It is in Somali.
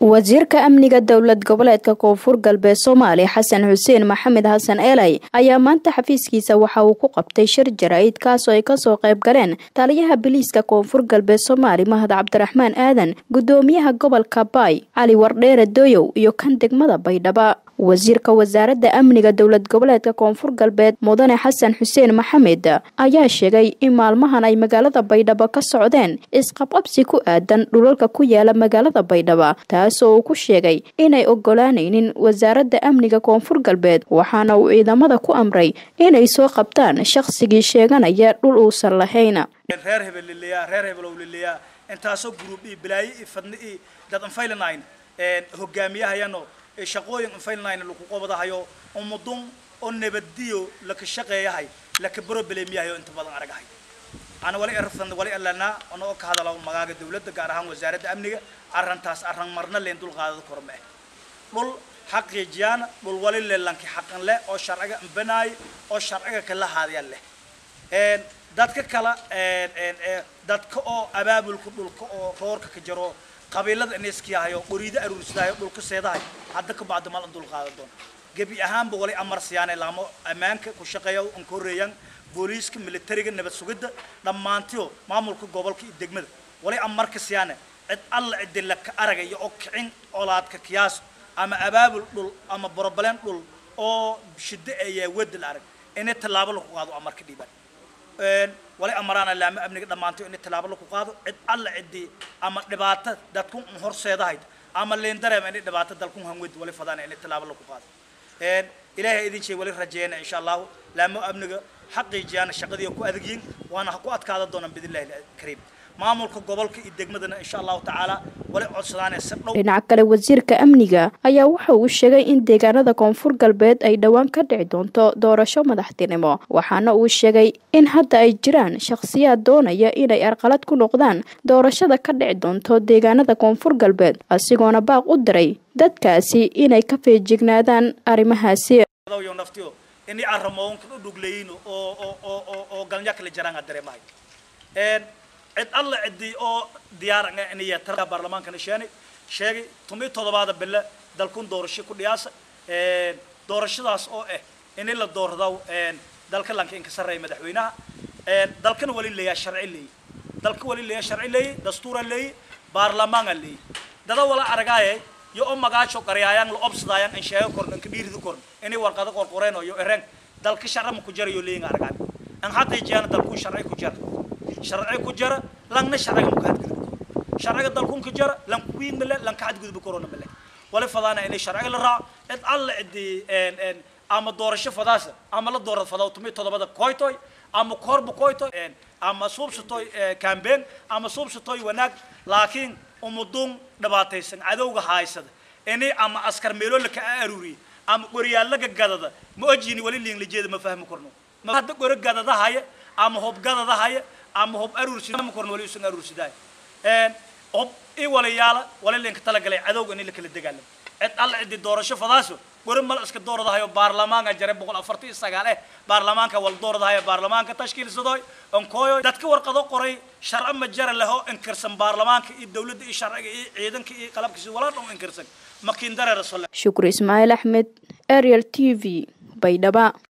wasiirka amniga dowlad goboleedka koonfur galbeed soomaaliya xasan xuseen maxamed xasan eelay ayaa maanta xafiiskiisa waxa uu ku qabtay shir jaraa'id kaasoo ay kasoo qayb galeen taliyaha biliiska koonfur galbeed soomaali mahad cabdiraxmaan aadan gudoomiyaha gobolka baay cali wardheere doyow iyo kan degmada baydhaba wasiirka wasaaradda amniga dowlad goboleedka koonfur galbeed mudane xasan xuseen maxamed ayaa sheegay in maalmahan ay magaalada baydhabo ka socdeen isqabqabsi ku aadan dhulalka ku yaala magaalada baydhaba taasoo uu ku sheegay inay ogolaanaynin wasaaradda amniga koonfur galbeed waxaana uu ciidamada ku amray inay soo qabtaan shaqsigii sheeganaya dhul uusan lahayn reer hebel liliyaa reer hebelow liliyaa intaasoo gruub ii bilaayo ii fadni ii dad anfaylanayn hogaamiyahayano shaqooyin anfaylanayn lagu qobadahayo umudun oo nabadiyo laka shaqeeyahay laka broblemyahayo inta badan aragahay ana wali erfan wali alana ona oo ka hadalo magaaga dawladda gaar ahaan wasaaradda amniga arrintaas arran marna leen dul qaadada korme dhul xaqiijiyaan dhul wali leelanki xaqan leh oo sharciga banaay oo sharciga kala haadaya leh een dadka kala een een dadka oo abaabulka dhulka oo roorka ka jiro qabiilada ineskiyahayo qoriida aruursadaayo dhulka seedahay hadda ka bacdo mal dul qaada doon gebi ahaanba wali amar siyaanay laamo ammaanka ku shaqeeya aan koreeyaan booliiska militariga nabad sugidda dhammaantiyo maamulka gobolka iyo degmada wali amarka siyaanay cid alla ciddi la ka aragaya oo kicin colaadka kiyaas ama abaabul dhul ama borobaleen dhul oo shiddo ayaa wadal arag inay tallaabo lagu qaado amarka dhiibaan wali amaraana laama amniga dhammaantiyo inay tallaabo lagu qaado cid alla ciddi ama dhibaato dadku horseedahayd ama leen dareema inay dhibaato dalku hanwed wali fadaana inay tallaabo lagu qaado ilaahay idin sheeg wali rajeeyna insha allahu laamo amniga xaqiijiyaan shaqadii ku adagyiin waana ku adkaada doonaan bidillaahi kariim maamulka gobolka iyo degmadana insha allahu tacaala wali codsadaan si dhow dhinaca kale wasiirka amniga ayaa waxa uu sheegay in deegaanada koonfur galbeed ay dhowaan ka dhici doonto doorasho madaxtinimo waxaana uu sheegay in hadda ay jiraan shakhsiyaad doonaya inay arqalad ku noqdaan doorashada ka dhici doonto deegaanada koonfur galbeed asigoona baaq u diray dadkaasi inay ka feejignaadaan arrimahaasi naftiyo inay arrimoonka u dhugleeyin oo oo oo oo galnya kala jaraan dareemahay cid alla cidii oo diyaar inay tarka baarlamaankana sheegay sheegay tumi toddobaada bille dalkun doorasho ku dhiyaasa doorashadaas oo ah in la doorado dalka lanka in ka sarreeya madaxweynaha dalkana wali leeyahay sharci leeyahay dalka wali leeyahay sharci leeyahay dastuura leeyahay baarlamaana leeyahay dada wala aragaaye yo oo magaajo qaryaayaan la obsadayaan in sheego korn in ka dhiiridu korn inay warqado qorqoreen oo yo ereen dalka sharci ma ku jarayo leeyahay aragaan an hadda jiyana dalku sharci ku jara sharci ku jara langna sharciga ma ka hadgudbi karo sharciga dalkun ka jara lan kuwiin male lan ka hadgudbi karona male wali fadaana inay sharciga la raaco cid alla cidii ama doorasho fadaasa ama la doorad fadaa tumi toddobada koytoy ama korba koytoy ama suubsatoy campaign ama suubsatoy wanaag laakiin umudun dhibaataysan cadowga haysada inay ama askar meelo la ka aruuriyay ama qoryaalaga gadada ma ojini wali liin lijeeda ma fahmi karno ma hadda qoro gadada haya ama hob gadada haya ama hob aruursidaa ma korno wali usan aruursidaay hob i walayaala wali linka talagalay cadowga in la kala dagaalamo cid alla ciddi doorasho fadaaso gori mal iska dooradahayo baarlamaanka jare boqol afartan iyo sagaal eh baarlamaanka wal dooradahayo baarlamaanka tashkiilsadoy onkooyo dadka warqado qoray sharci ma jara leho inkirsan baarlamaanka iyo dawladda iyo sharciga iyo ciidanka iyo qalabkiisa walaa dhan inkirsan makiin dareera shukri ismaaciil axmed ariel t v baydhaba